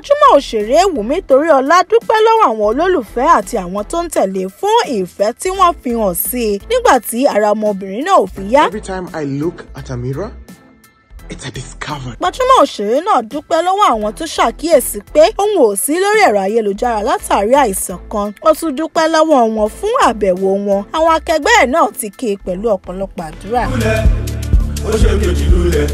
gbajúmọ̀ òṣèré Wùmí Toríọlá dúpẹ́ lọ́wọ́ àwọn olólùfẹ́ àti àwọn tó ń tẹ̀lé fún ìfẹ́ tí wọ́n fi hàn sí i nígbà tí ara ọmọbìnrin náà ò fi yá. Every time I look at a mirror, it's a discovery. gbajúmọ̀ òṣèré náà dúpẹ́ lọ́wọ́ àwọn tó ṣàkíyèsí pé òun ò sí lórí ẹ̀rọ ayélujára látàrí àìsàn kan ó tún dúpẹ́ lọ́wọ́ wọn fún àbẹ̀wò wọn àwọn akẹgbẹ́ ẹ̀ náà ti kí i pẹ̀lú ọ̀pọ̀lọpọ̀ àdúrà. lulẹ̀ ó ṣe kejì lulẹ̀.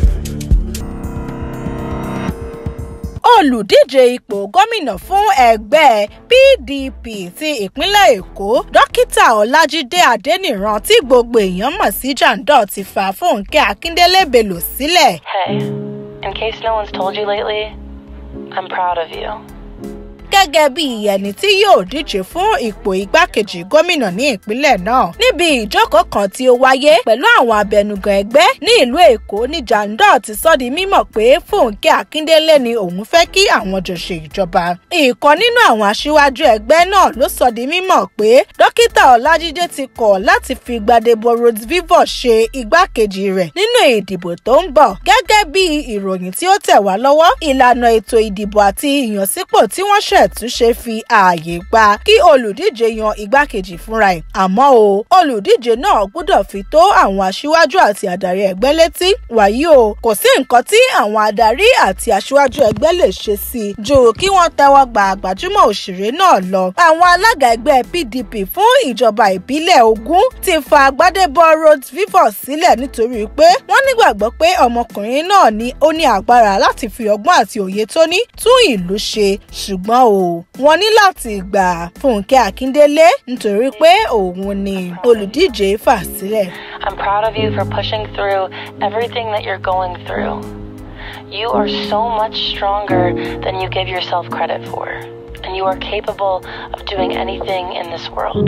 olùdíje ipò gómìnà fún ẹgbẹ́ PDP ti ìpínlẹ̀ Èkó dókítà Ọlájídé Adéníran tí gbogbo èèyàn mọ̀ sí Jandor ti fa Fúnkẹ́ Akíndélé Bello sílẹ̀. Hey, in case no one's told you lately, I'm proud of you. gẹ́gẹ́ bí ẹni tí yóò díje fún ipò igbákejì gómìnà ní ìpínlẹ̀ náà níbi ìjókòó kan tí ó wáyé pẹ̀lú àwọn abẹnugan ẹgbẹ́ ní ìlú Èkó ní Jandor ti sọ di mímọ̀ pé Fúnkẹ́ Akíndélé ni òun fẹ́ kí àwọn jọ ṣe ìjọba ìkan nínú àwọn aṣíwájú ẹgbẹ́ náà ló sọ di mímọ̀ pé dókítà Ọlájídé ti kọ̀ láti fi Gbadebo Rhodes Vivour ṣe igbákejì rẹ̀ nínú ìdìbò tó ń bọ̀ gẹ́gẹ́ bí ìròyìn tí ó tẹ̀ wá lọ́wọ́ ìlànà ètò ìdìbò àti ìyànsípò tí wọ́n ṣẹ̀ ṣètúnṣe fi ààyè gba kí olùdíje yan igbákejì fúnra ẹ̀ àmọ́ o olùdíje náà gbọ́dọ̀ fi tó àwọn aṣíwájú àti adarí ẹgbẹ́ létí wàyí o kò sí nǹkan tí àwọn adarí àti aṣíwájú ẹgbẹ́ lè ṣe sí i ju kí wọ́n tẹ́wọ́ gba gbajúmọ̀ òṣèré náà lọ àwọn alága ẹgbẹ́ PDP fún ìjọba ìbílẹ̀ Ògùn ti fa Gbadebo Rhodes Vivour sílẹ̀ nítorí pé wọ́n nígbàgbọ́ pé ọmọkùnrin náà ni ó ní agbára láti fi ọgbọ́n àti òye tó ní tún ìlú ṣe ṣùgbọ́n o wọ́n ní láti gbà Fúnkẹ́ Akíndélé nítorí pé òun ni olùdíje fà sílẹ̀. I'm proud of you for pushing through everything that you're going through. You are so much stronger than you give yourself credit for, and you are capable of doing anything in this world.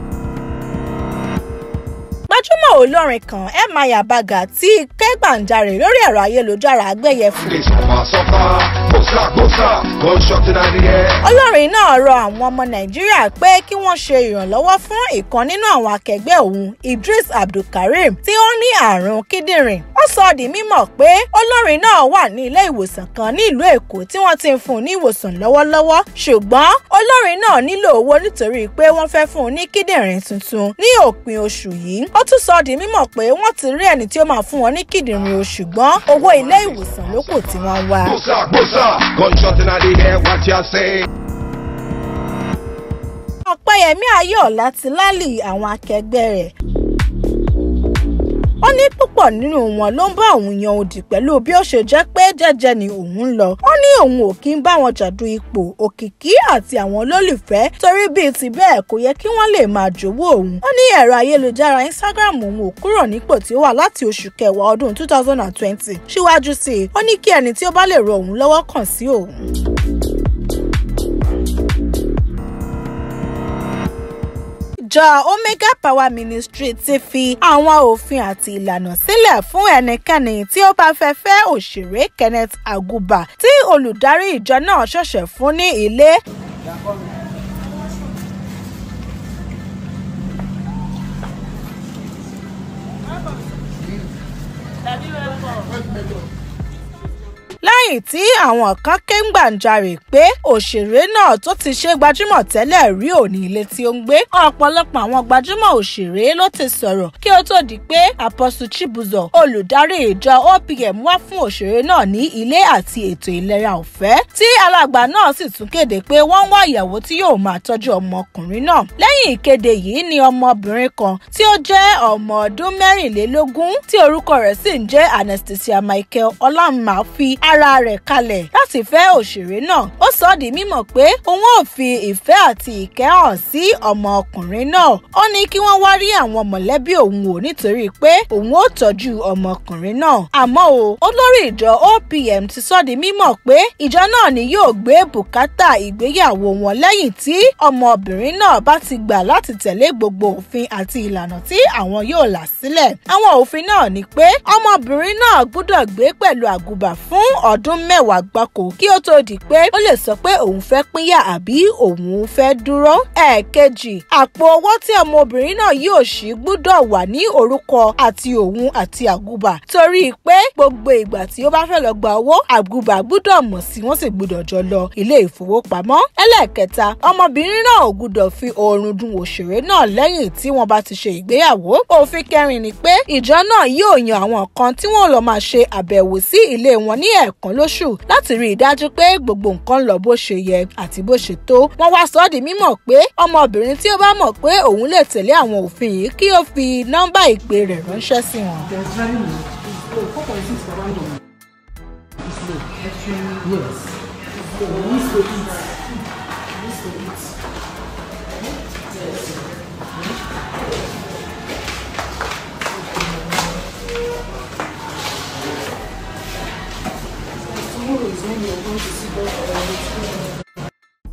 gbajúmọ̀ olórin kan Emma Baga tí kẹ́gbàǹjarè lórí ẹ̀rọ ayélujára agbẹ́yẹ̀fò. They suffer, suffer, bosa, bosa, gunshot in the air. olórin náà rọ àwọn ọmọ nàìjíríà pé kí wọ́n ṣe ìrànlọ́wọ́ fún ìkan nínú àwọn akẹgbẹ́ òun Idris Abdulkareem tí ó ní àrùn kíndìnrín ó sọ di mímọ̀ pé olórin náà wà ní ilé ìwòsàn kan ní ìlú èkó tí wọ́n ti ń fún un ní ìwòsàn lọ́wọ́lọ́wọ́ ṣùgbọ́n olórin náà nílò owó nítorí pé wọ́n fẹ́ fún un ní kíndìnrín tuntun ní òpin oṣù yìí ó tún sọ di mímọ̀ pé wọ́n ti rí ẹni tí ó máa fún wọn ní kíndìnrín o ṣùgbọ́n owó ilé ìwòsàn ló kù tí wọ́n ń wá. Bosa, bosa, gunshot in the air, what you say? ọ̀pẹ́yẹmí ayọ̀ọ́lá ti lálì àwọn akẹgbẹ́ rẹ̀ ó ní púpọ̀ nínú wọn ló ń bá òun yan òdì pẹ̀lú bí ó ṣe jẹ́ pé jẹ́jẹ́ ni òun ń lọ ó ní òun ò kí ń bá wọn jàdú ipò òkìkí àti àwọn olólùfẹ́ torí bíi ti bẹ́ẹ̀ kò yẹ kí wọ́n lè máa jowó òun ó ní ẹ̀rọ ayélujára Instagram òun ò kúrò nípò tí ó wà láti oṣù kẹwàá ọdún 2020 síwájú sí i ó ní kí ẹni tí ó bá lè ro òun lọ́wọ́ kàn sí òun. ìjọ Omega Power Ministry ti fi àwọn òfin àti ìlànà sílẹ̀ fún ẹnikẹ́ni tí ó bá fẹ́ fẹ́ òṣèré Kenneth Aguba tí olùdarí ìjọ náà ṣẹ̀ṣẹ̀ fún ní ilé. lẹ́yìn tí àwọn kan ké ń gbàǹjarè pé òṣèré náà tó ti ṣe gbajúmọ̀ tẹ́lẹ̀ rí òní ilé tí ó ń gbé ọ̀pọ̀lọpọ̀ àwọn gbajúmọ̀ òṣèré ló ti sọ̀rọ̀ kí ó tó di pé Apostle Chibuzo olùdarí ìjọ OPM wá fún òṣèré náà ní ilé àti ètò ìlera ọ̀fẹ́ tí alàgbà náà sì tún kéde pé wọ́n ń wá ìyàwó tí yóò máa tọ́jú ọmọkùnrin náà lẹ́yìn ìkéde yìí ni ọmọbìnrin kan tí ó jẹ́ ọmọ ọdún mẹ́rìnlélógún tí orúkọ rẹ̀ sì ń jẹ́ Anastasia Michael Ọlámà fi ara rẹ̀ kalẹ̀ láti fẹ́ òṣèré náà ó sọ ọ́ di mímọ̀ pé òun ò fi ìfẹ́ àti ìkẹ́ hàn sí ọmọkùnrin náà ó ní kí wọ́n wá rí àwọn mọ̀lẹ́bí òun ò nítorí pé òun ò tọ́jú ọmọkùnrin náà àmọ́ o olórí ìjọ OPM ti sọ di mímọ̀ pé ìjọ náà ni yóò gbé bùkátà ìgbéyàwó wọn lẹ́yìn tí ọmọbìnrin náà bá ti gbà láti tẹ̀lé gbogbo òfin àti ìlànà tí àwọn yóò là sílẹ̀ àwọn òfin náà ni pé ọmọbìnrin náà gbọ́dọ̀ gbé pẹ̀lú àgùbà fún ọdún ọdún mẹ́wàá gbáko kí ó tó di pé ó lè sọ pé òun fẹ́ pínyà àbí òun fẹ́ dúró. ẹ̀ẹ̀kejì àpò owó tí ọmọbìnrin náà yóò ṣí gbúdọ̀ wà ní orúkọ àti òun àti àgùbà torí pé gbogbo ìgbà tí ó bá fẹ́ lọ gba owó àgùbà gbúdọ̀ mọ̀ sí wọ́n sì gbúdọ̀ jọ lọ ilé ìfowópamọ́. ẹlẹ́ẹ̀kẹta ọmọbìnrin náà ò gbúdọ̀ fi oorun dun òṣèré náà lẹ́yìn tí wọ́n bá ti ṣe ìgbéyàwó. òfin kẹrin ni pé ìjọ náà yóò yan àwọn kan tí wọ́n lọ máa ṣe àbẹ̀wò sí ilé wọn ní ẹ̀ẹ̀kan lóṣù láti rí i dájú pé gbogbo nǹkan lọ bó ṣe yẹ àti bó ṣe tó. wọ́n wá sọ ọ́ di mímọ̀ pé ọmọbìnrin tí ó bá mọ̀ pé òun lè tẹ̀lé àwọn òfin yìí kí ó fi nọ́mbà ìpè rẹ̀ ránṣẹ́ sí wọn. There's very low. It's low. 4.6 for one dollar. It's low. Yes. It's low. We used to eat. We used to eat. Tomorrow is when you're going to see God.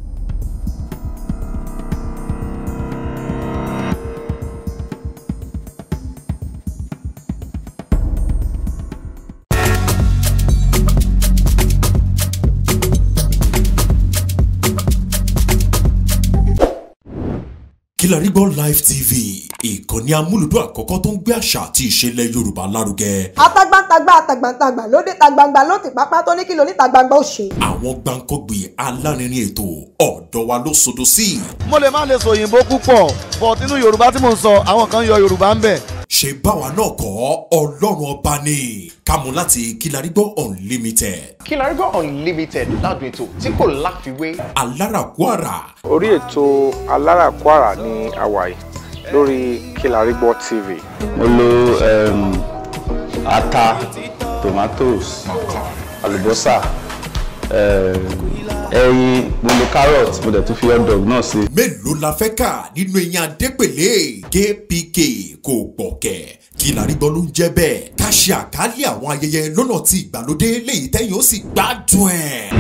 Kilarigbo Live TV ìkànnì amúlùdún àkọ́kọ́ tó ń gbé àṣà àti ìṣẹ̀lẹ̀ Yorùbá lárugẹ. atagbantagba atagbantagba lóde tagbangba ló ti pápá tó ní kí ló ní tagbangba ó ṣe. Àwọn gbàǹkọ́gbì alárinrin ètò ọ̀dọ́ wa ló sodo sí. mo lè má lè sọ òyìnbó púpọ̀ but nínú yorùbá tí mò ń sọ àwọn kan yọ yorùbá ń bẹ̀. Ṣé báwa náà kọ́ Ọlọ́run ọba ni kámú láti Kilarigbo Unlimited. Kilarigbo Unlimited ládùn ètò tí kò láfiwé. Alárakúàrà orí ètò aláràkúàrà ní hawaii lórí Kilarigbo TV. mo lo um, ata tomatoes àlùbọ́sà um, ẹyin mo lo carrot mo dẹ̀ tún fi hot dog náà sí. mélòó la fẹ́ kà nínú eyín adépèlé kpk kò gbọ̀kẹ̀ Kilarigbo ló ń jẹ́ bẹ́ẹ̀ ká ṣe àkálẹ̀ àwọn ayẹyẹ lọ́nà tí ìgbàlódé léyìí tẹ́yìn ó sì gbádùn ẹ̀.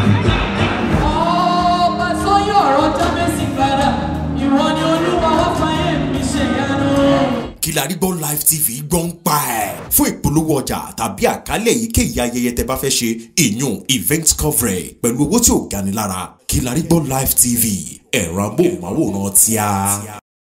ọba sọyún ọ̀rọ̀ jábẹ́sì padà ìwọ ni olúwa wá fàyè mi ṣe yanu. Kilarigbo Live TV gbọ́ ń pa ẹ̀. fún ìpolówó ọjà tàbí àkálẹ̀ èyíkéyìí ayẹyẹ tẹ bá fẹ́ ṣe ìyún event coverage pẹ̀lú owó tí ò gani lára Kilarigbo Live TV ẹ̀rọ amóhùnmáwòrán tíá.